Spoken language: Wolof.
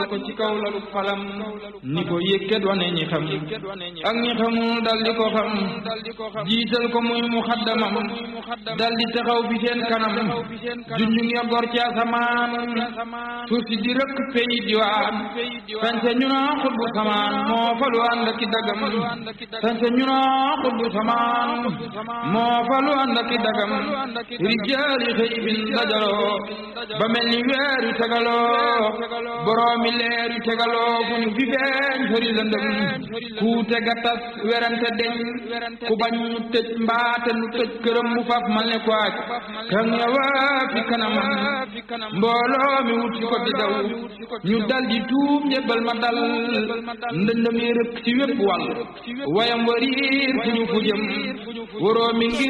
ko ci kaw lalu falam ni ko yëkkat wane ñi xam ak ñi xamul dal di ko xam jiital ko muy muxaddamam dal di taxaw fi seen kanam junjung ya gor ci asamaan suuf si di rëkk peyi diwaan sañse ñu naa xutbu samaan moo falu ànd ki dagam sañse ñu naa xutbu samaan moo falu ànd ki dagam rijaali xëy bin dajaloo ba mel ni weer yu tegaloo boroomi leer yu tegaloo fu ñu fi feeñ sori lëndëm kuute ga tas werante deñ ku bañ ñu tëj mbaate nu tëj këram mu faf mal ne ko aj kan ya waa fi kanamam mbooloo mi wut si ko di daw ñu dal di tuub njëbbal ma dal ndëndëm yi rëkk ci wépp wàll wayam wariir fu ñu fu jëm waroo mi ngir